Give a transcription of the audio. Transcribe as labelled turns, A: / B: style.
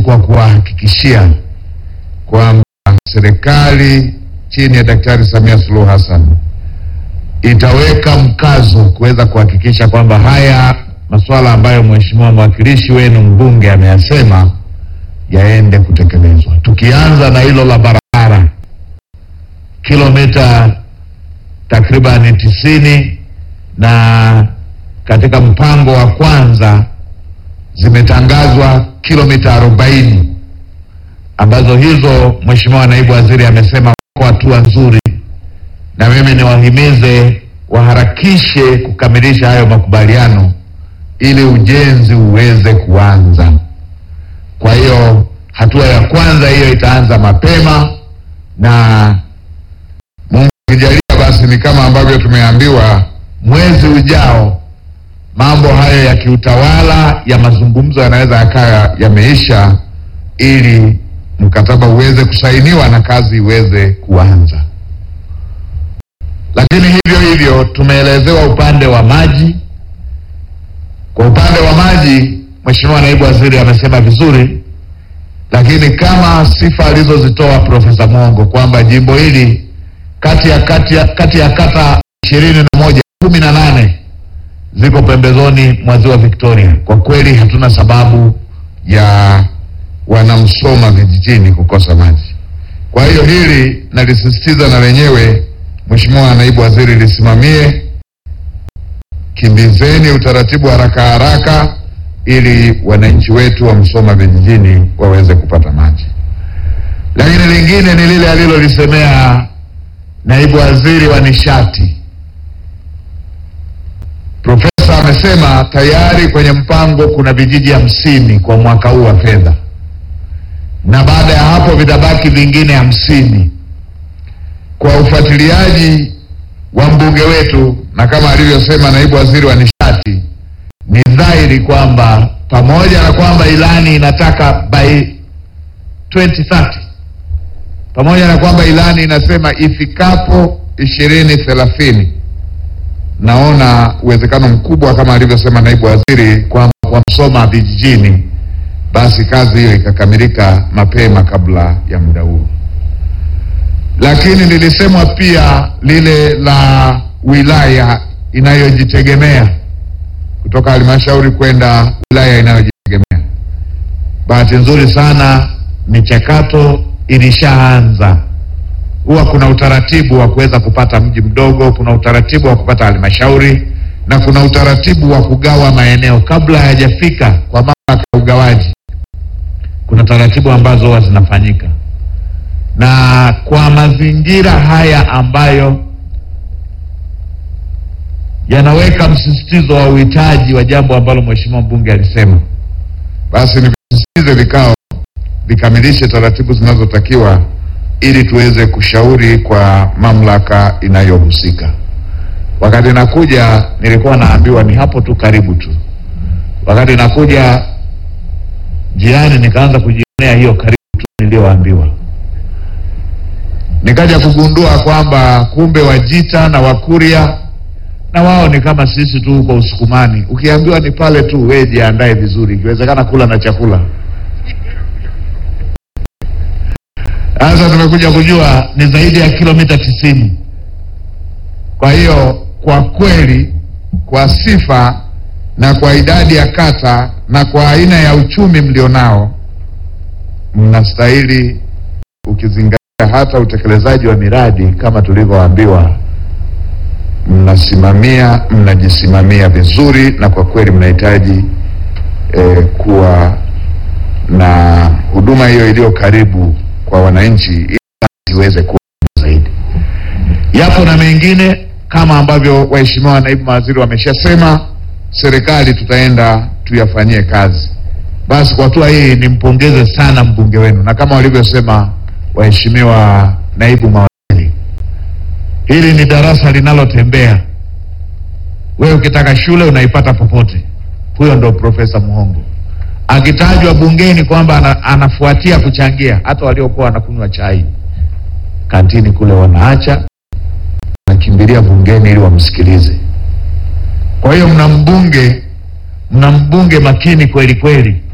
A: tu kwa kuwahakikishia kwamba serikali chini ya Daktari Samia Suluhu Hassan itaweka mkazo kuweza kuhakikisha kwamba haya masuala ambayo mheshimiwa mwakilishi wenu mbunge ameyasema yaende kutekelezwa, tukianza na hilo la barabara kilomita takribani tisini na katika mpango wa kwanza zimetangazwa kilomita arobaini ambazo hizo mheshimiwa naibu waziri amesema kwa hatua nzuri, na mimi niwahimize waharakishe kukamilisha hayo makubaliano ili ujenzi uweze kuanza. Kwa hiyo hatua ya kwanza hiyo itaanza mapema, na Mungu akijalia, basi ni kama ambavyo tumeambiwa, mwezi ujao mambo hayo ya kiutawala ya mazungumzo yanaweza yakawa yameisha, ili mkataba uweze kusainiwa na kazi iweze kuanza. Lakini hivyo hivyo tumeelezewa upande wa maji. Kwa upande wa maji, Mheshimiwa Naibu Waziri amesema vizuri, lakini kama sifa alizozitoa Profesa Mongo kwamba jimbo hili kati ya kati ya, kati ya kata ishirini na moja kumi na nane ziko pembezoni mwa ziwa Victoria. Kwa kweli hatuna sababu ya wanamsoma vijijini kukosa maji. Kwa hiyo hili nalisisitiza na lenyewe Mheshimiwa Naibu Waziri lisimamie, kimbizeni utaratibu haraka haraka ili wananchi wetu wa Msoma vijijini waweze kupata maji. Lakini lingine ni lile alilolisemea Naibu Waziri wa Nishati. Profesa amesema tayari kwenye mpango kuna vijiji hamsini kwa mwaka huu wa fedha, na baada ya hapo vitabaki vingine hamsini. Kwa ufuatiliaji wa mbunge wetu na kama alivyosema naibu waziri wa nishati, ni dhahiri kwamba pamoja na kwamba ilani inataka by 2030 pamoja na kwamba ilani inasema ifikapo ishirini thelathini naona uwezekano mkubwa kama alivyosema naibu waziri kwamba kwa Msoma vijijini, basi kazi hiyo ikakamilika mapema kabla ya muda huo. Lakini lilisemwa pia lile la wilaya inayojitegemea kutoka halmashauri kwenda wilaya inayojitegemea. Bahati nzuri sana michakato ilishaanza huwa kuna utaratibu wa kuweza kupata mji mdogo, kuna utaratibu wa kupata halmashauri na kuna utaratibu wa kugawa maeneo kabla hayajafika kwa mamlaka ya ugawaji. Kuna taratibu ambazo huwa zinafanyika, na kwa mazingira haya ambayo yanaweka msisitizo wa uhitaji wa jambo ambalo mheshimiwa mbunge alisema, basi nivisisitize vikao vikamilishe taratibu zinazotakiwa ili tuweze kushauri kwa mamlaka inayohusika. Wakati nakuja nilikuwa naambiwa ni hapo tu karibu tu. Wakati nakuja njiani, nikaanza kujionea hiyo karibu tu niliyoambiwa, nikaja kugundua kwamba kumbe Wajita na Wakuria na wao ni kama sisi tu huko Usukumani. Ukiambiwa ni pale tu, wewe jiandae vizuri, ikiwezekana kula na chakula Sasa tumekuja kujua ni zaidi ya kilomita tisini. Kwa hiyo kwa kweli, kwa sifa na kwa idadi ya kata na kwa aina ya uchumi mlionao, mnastahili, ukizingatia hata utekelezaji wa miradi kama tulivyoambiwa, mnasimamia, mnajisimamia vizuri, na kwa kweli mnahitaji eh, kuwa na huduma hiyo iliyo karibu kwa wananchi ili iweze kuwa zaidi. Yapo na mengine kama ambavyo waheshimiwa naibu mawaziri wameshasema, serikali tutaenda tuyafanyie kazi. Basi kwa hatua hii nimpongeze sana mbunge wenu, na kama walivyosema waheshimiwa naibu mawaziri, hili ni darasa linalotembea. Wewe ukitaka shule unaipata popote. Huyo ndo Profesa Muhongo akitajwa bungeni kwamba ana, anafuatia kuchangia, hata waliokuwa wanakunywa chai kantini kule wanaacha, wanakimbilia bungeni ili wamsikilize. Kwa hiyo mna mbunge, mna mbunge makini kweli kweli,